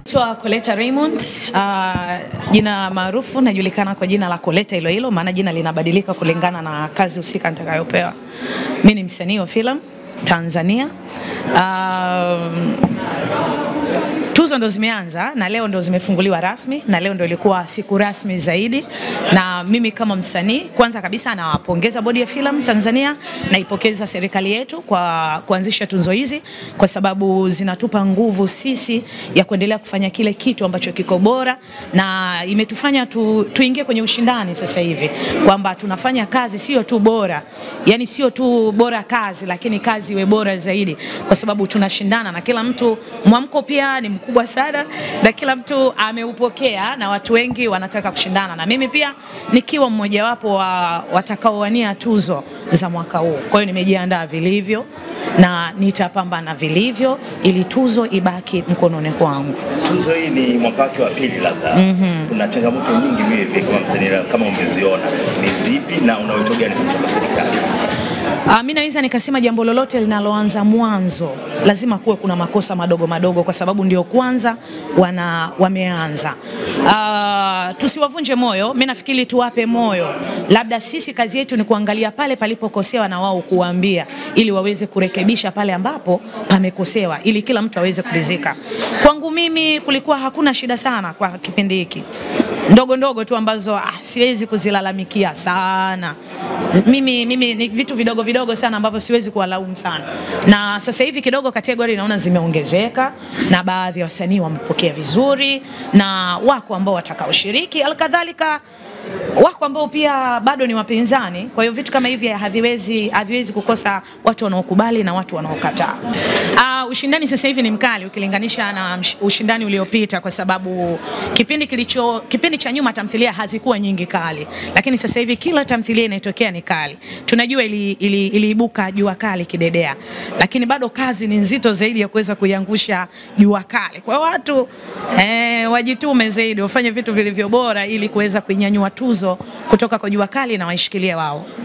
Naitwa Coletta Raymond. Uh, jina maarufu najulikana kwa jina la Coletta hilo hilo, maana jina linabadilika kulingana na kazi husika nitakayopewa. Mimi ni msanii wa filamu Tanzania. Uh, tuzo ndo zimeanza na leo ndo zimefunguliwa rasmi, na leo ndo ilikuwa siku rasmi zaidi. Na mimi kama msanii, kwanza kabisa nawapongeza bodi ya filamu Tanzania, naipokeza serikali yetu kwa kuanzisha tuzo hizi, kwa sababu zinatupa nguvu sisi ya kuendelea kufanya kile kitu ambacho kiko bora, na imetufanya tu, tuingie kwenye ushindani sasa hivi, kwamba tunafanya kazi sio tu bora, yani sio tu bora kazi, lakini kazi iwe bora zaidi, kwa sababu tunashindana na kila mtu. Mwamko pia ni mkubwa sana na kila mtu ameupokea na watu wengi wanataka kushindana na mimi pia nikiwa mmojawapo wa watakaowania tuzo za mwaka huu. Kwa hiyo nimejiandaa vilivyo na nitapambana vilivyo ili tuzo ibaki mkononi kwangu. Tuzo hii ni mwaka wake wa pili, labda mm-hmm. kuna changamoto nyingi vile vile kama msanii, kama umeziona ni zipi na una wito gani sasa kwa serikali? Uh, mimi naweza nikasema jambo lolote linaloanza mwanzo lazima kuwe kuna makosa madogo madogo, kwa sababu ndio kwanza wana wameanza. Uh, tusiwavunje moyo, mimi nafikiri tuwape moyo, labda sisi kazi yetu ni kuangalia pale palipokosewa na wao kuwaambia, ili waweze kurekebisha pale ambapo pamekosewa, ili kila mtu aweze kuridhika. Kwangu mimi kulikuwa hakuna shida sana kwa kipindi hiki ndogo ndogo tu ambazo ah, siwezi kuzilalamikia sana. Mimi, mimi ni vitu vidogo vidogo sana ambavyo siwezi kuwalaumu sana, na sasa hivi kidogo kategori naona zimeongezeka na baadhi ya wasanii wamepokea vizuri na wako ambao watakaoshiriki, alkadhalika wako ambao pia bado ni wapinzani. Kwa hiyo vitu kama hivi haviwezi, haviwezi kukosa watu wanaokubali na watu wanaokataa. Uh, ushindani sasa hivi ni mkali ukilinganisha na ushindani uliopita, kwa sababu kipindi kilicho kipindi cha nyuma tamthilia hazikuwa nyingi kali, lakini sasa hivi kila tamthilia inayotokea ni kali. Tunajua ili, ili, iliibuka jua kali kidedea, lakini bado kazi ni nzito zaidi ya kuweza kuiangusha jua kali. Kwa watu eh, wajitume zaidi, wafanye vitu vilivyo bora ili kuweza kuinyanyua tuzo kutoka kwa jua kali na waishikilie wao.